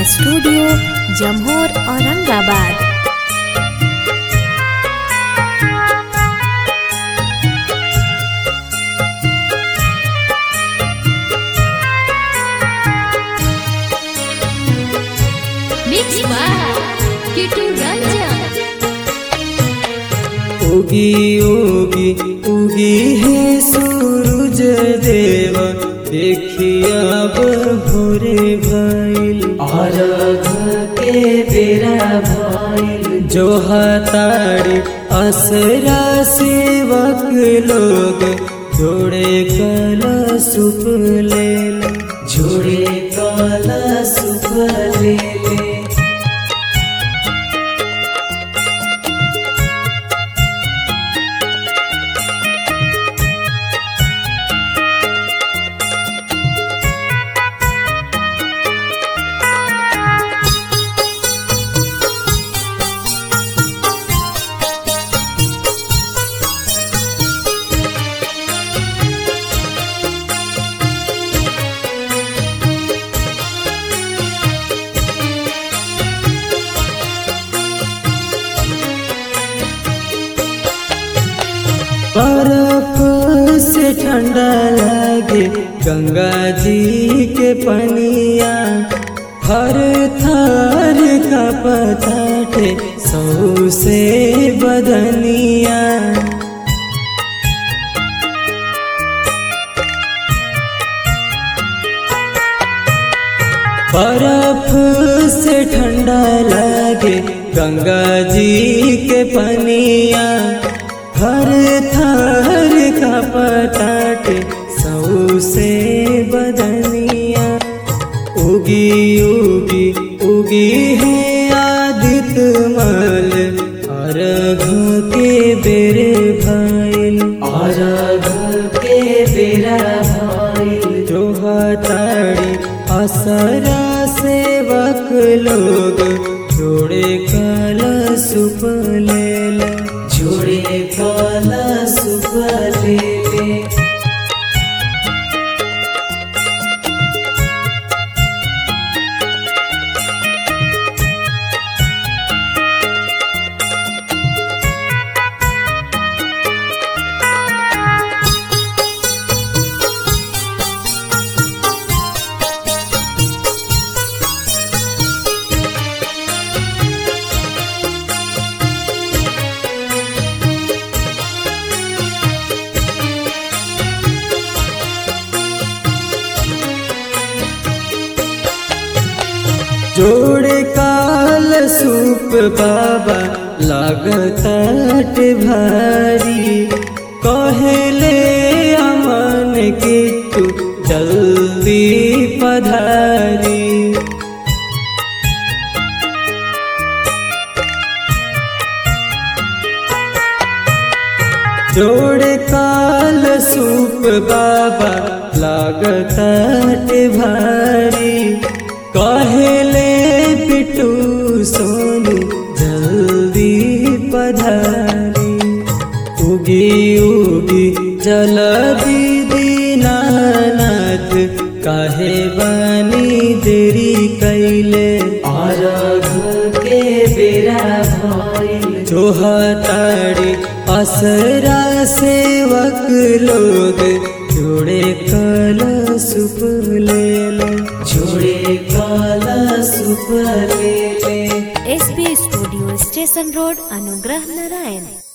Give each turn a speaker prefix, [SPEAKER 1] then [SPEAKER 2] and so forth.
[SPEAKER 1] Studio Jamhor Aurangabad
[SPEAKER 2] Mix by Kitu Ranjan.
[SPEAKER 3] उगी उगी उगी है सूरज देव देखिया अब भोरे भइल अर्घ के बेरा भइल जो हतारी असरा सेवक लोग जोड़े कला सुप ले जोड़े कला सुप ले ले बर्फ से ठंडा लगे गंगा जी के पनिया हर थर का पताटे सौ से बदनिया बर्फ से ठंडा लगे गंगा जी के पनिया हर थर का पताटे सौ से बदनिया उगी उगी उगी है आदित्य मल अर्घ के बेरे भइल अर्घ के बेरा भइल जो हताड़ी असरा सेवक लोग जोड़े कल सुप लेल जोड़े कल सुप ले ले जोड़े काल सूप बाबा लागत भारी कहले अमन के तू जल्दी पधारी जोड़े काल सूप बाबा लागत भारी कहले पिटू सोनू जल्दी पधारी उगी उगी जल दीदी नानक काहे बनी देरी कैले अर्घ के बेरा भइल जो हताड़ी असरा सेवक लोग जोड़े कल सुप ले ले जोड़े कल सुप ले ले
[SPEAKER 1] एसपी स्टूडियो स्टेशन रोड अनुग्रह नारायण